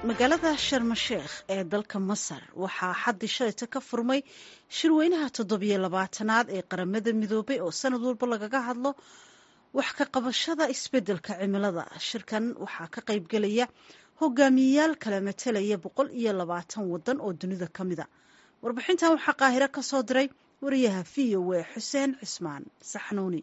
magaalada sharmasheekh ee dalka masar waxaa xaddi shalayta ka furmay shirweynaha toddobiyo labaatanaad ee qaramada midoobay oo sanad walba lagaga hadlo wax ka qabashada isbeddelka cimilada shirkan waxaa ka qaybgelaya hogaamiyeyaal kala matelaya boqol iyo labaatan waddan oo dunida ka mida warbixintan waxaa qaahiro ka soo diray wariyaha v o e xuseen cismaan saxnuuni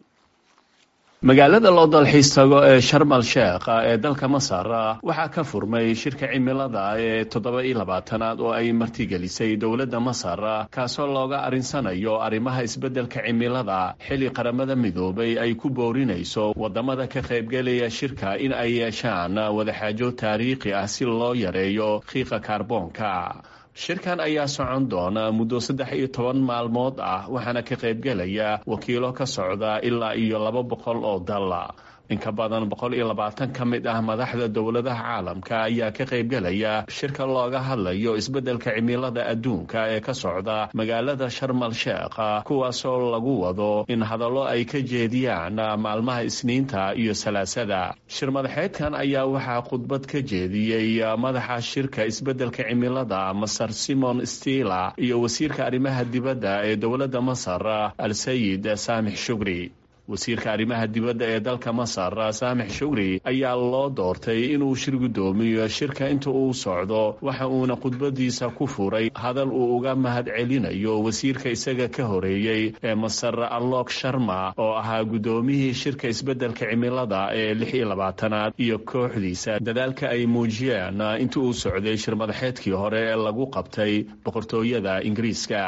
magaalada loo dalxiis tago ee sharmal sheekh ee dalka masar waxaa ka furmay shirka cimilada ee toddoba iyo labaatanaad oo ay martigelisay dowladda masar kaasoo looga arinsanayo arrimaha isbeddelka cimilada xilli qaramada midoobay ay ku boorinayso waddamada ka qaybgelaya shirka in ay yeeshaan wadaxaajo taariikhi ah si loo yareeyo qiiqa kaarboonka shirkan ayaa socon doona muddo saddex iyo toban maalmood ah waxaana ka qaybgelaya wakiilo ka socda ilaa iyo laba boqol oo dal in ka badan boqol iyo labaatan ka mid ah madaxda dowladaha caalamka ayaa ka qaybgelaya shirka looga hadlayo isbeddelka cimilada adduunka ee ka socda magaalada sharmal sheekh kuwaasoo lagu wado in hadallo ay ka jeediyaan maalmaha isniinta iyo salaasada shir madaxeedkan ayaa waxaa khudbad ka jeediyey madaxa shirka isbeddelka cimilada masar simon stila iyo wasiirka arrimaha dibadda ee dowladda masar al sayid saamix shugri wasiirka arrimaha dibadda ee dalka masar saamix shugri ayaa loo doortay inuu shir guddoomiyo shirka inta uu socdo waxa uuna khudbadiisa ku furay hadal uu uga mahad celinayo wasiirka isaga ka horeeyey ee masar alok sharma oo ahaa guddoomiyihii shirka isbeddelka cimilada ee lix iyo labaatanaad iyo kooxdiisa dadaalka ay muujiyeen inta uu socday shir madaxeedkii hore ee lagu qabtay boqortooyada ingiriiska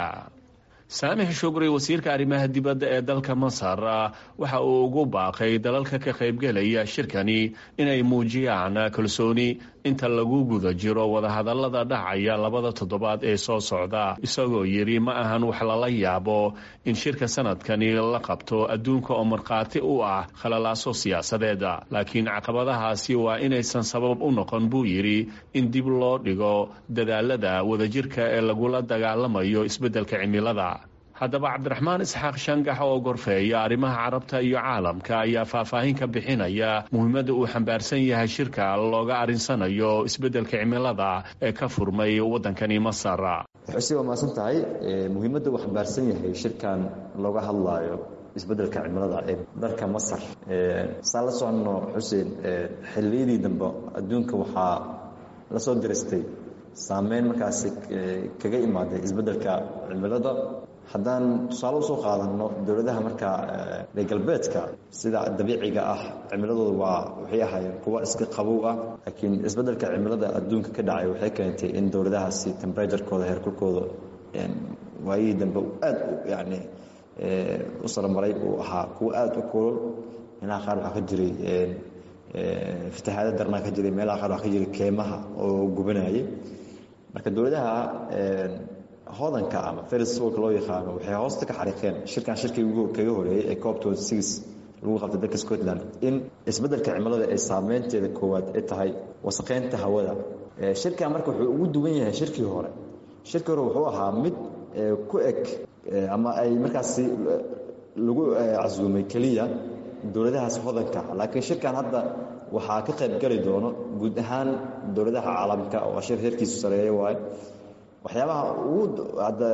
saamix shugri wasiirka arrimaha dibadda ee dalka masar waxa uu ugu baaqay dalalka ka qaybgelaya shirkani inay muujiyaan kalsooni inta lagu guda jiro wadahadallada dhacaya labada toddobaad ee soo socda isagoo yidhi ma ahan wax lala yaabo in shirka sanadkani la qabto adduunka oo markhaati u ah khalalaaso siyaasadeed laakiin caqabadahaasi waa inaysan sabab u noqon buu yidhi in dib loo dhigo dadaalada wadajirka ee lagula dagaalamayo isbeddelka cimilada haddaba cabdiraxmaan isxaaq shangax oo gorfeeya arrimaha carabta iyo caalamka ayaa faahfaahin ka bixinaya muhiimadda uu xambaarsan yahay shirka looga arinsanayo isbeddelka cimilada ee ka furmay waddankani masar xuseen waa mahadsan tahay muhiimadda uu xambaarsan yahay shirkan looga hadlaayo isbeddelka cimilada ee dalka masar saan la soconno xuseen xilliyadii dambe adduunka waxaa la soo diristay saameyn markaasi kaga imaaday isbeddelka cimilada haddaan tusaale usoo qaadanno dowladaha markaa reer galbeedka sida dabiiciga ah cimiladooda waa waxay ahaayeen kuwa iska qabow ah laakiin isbeddelka cimilada adduunka ka dhacay waxay keentay in dowladahaasi temberaturekooda heerkulkooda waayihii dambe aad yani u saramaray uu ahaa kuwa aada u kulol meelaha qaar waxaa ka jiray fatahaada darnaa ka jiray meelaha qaar waxaa ka jiray keemaha oo gubanayay marka dowladaha hodanka ama ferisfolka loo yaqaano waxay hoosta ka xariiqeen shirkan shirkii kaga horeeyey ee cop lagu qabtay dalka scotland in isbeddelka cimilada ee saameynteeda koowaad ay tahay wasaqeynta hawada shirkan marka wuxuu ugu duwan yahay shirkii hore shirkii hore wuxuu ahaa mid ku eg ama ay markaasi lagu casuumay keliya dowladahaas hodanka laakiin shirkan hadda waxaa ka qayb gali doono guud ahaan dowladaha caalamka oo shir heerkiisu sareeya waaye waxyaabaha ugu hadda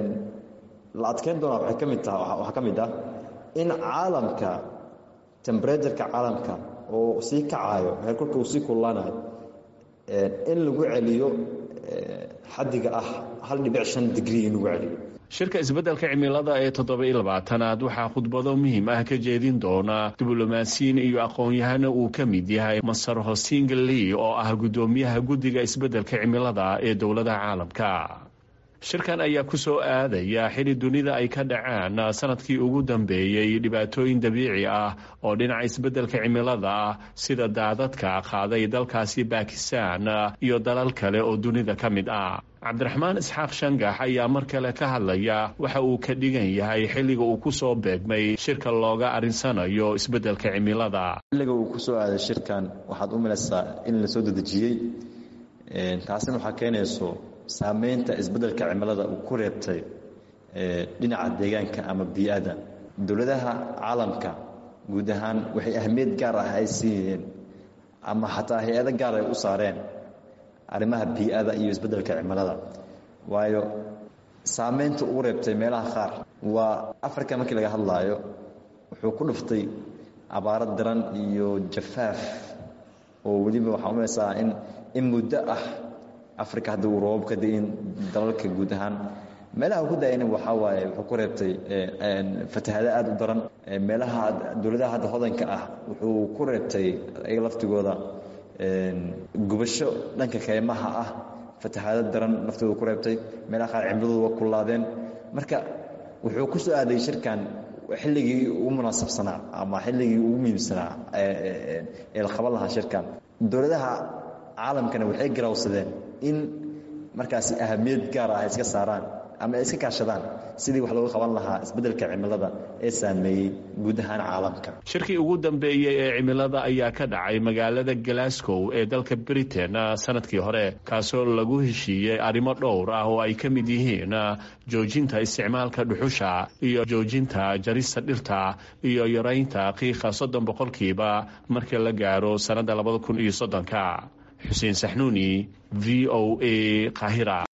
la adkeyn doonaa waxay ka mid taha waxaa ka mid ah in caalamka temberatureka caalamka oo sii kacaayo heerkulka uu sii kullaanayo in lagu celiyo xaddiga ah hal dhibic shan digrii in lagu celiyo shirka isbeddelka cimilada ee toddoba iyo labaatanaad waxaa khudbado muhiim ah ka jeedin doona diblomaasiyiin iyo aqoon-yahana uu ka mid yahay masar hosingli oo ah guddoomiyaha guddiga isbeddelka cimilada ee dowladaha caalamka shirkan ayaa ku soo aadaya xili dunida ay ka dhaceen sanadkii ugu dambeeyey dhibaatooyin dabiici ah oo dhinaca isbeddelka cimilada ah sida daadadka qaaday dalkaasi bakistan iyo dalal kale oo dunida ka mid ah cabdiraxmaan isxaaq shangax ayaa mar kale ka hadlaya waxa uu ka dhigan yahay xilliga uu ku soo beegmay shirka looga arinsanayo isbeddelka cimilada xilliga uu kusoo aaday shirkan waxaad u malaysaa in la soo dedejiyey taasina waxaa keenayso saameynta isbeddelka cimilada uu ku reebtay dhinaca deegaanka ama bii-ada dowladaha caalamka guud ahaan waxay ahmiyad gaar ah ay siiyeen ama xataa hay-ado gaar ay u saareen arrimaha bii-ada iyo isbeddelka cimilada waayo saameynta uu reebtay meelaha qaar waa africa markii laga hadlaayo wuxuu ku dhuftay abaaro daran iyo jafaaf oo weliba waxaa umaysaa in in muddo ah africa hadda uu roobab ka da-in dalalka guud ahaan meelaha ku da-ayna waxaa waaye wuxuu ku reebtay fatahado aada u daran meelaha dowladaha hadda hodanka ah wuxuu ku reebtay iyaga laftigooda gubasho dhanka kaymaha ah fatahado daran naftooda ku reebtay meelaha qaar cimladooda waa kullaadeen marka wuxuu ku soo aaday shirkan xilligii ugu munaasabsanaa ama xilligii ugu muhiimsanaa ee la qaban lahaa shirkan dowladaha caalamkana waxay garawsadeen in markaasi ahamiyad gaar ah ay iska saaraan ama ay iska kaashadaan sidii wax looga qaban lahaa isbeddelka cimilada ee saameeyey guud ahaan caalamka shirkii ugu dambeeyey ee cimilada ayaa ka dhacay magaalada glasgow ee dalka britain sanadkii hore kaasoo lagu heshiiyey arrimo dhowr ah oo ay ka mid yihiin joojinta isticmaalka dhuxusha iyo joojinta jarista dhirta iyo yaraynta qiiqa soddon boqolkiiba markii la gaaro sannadda labada kun iyo soddonka xuseen saxnuuni v o a qaahira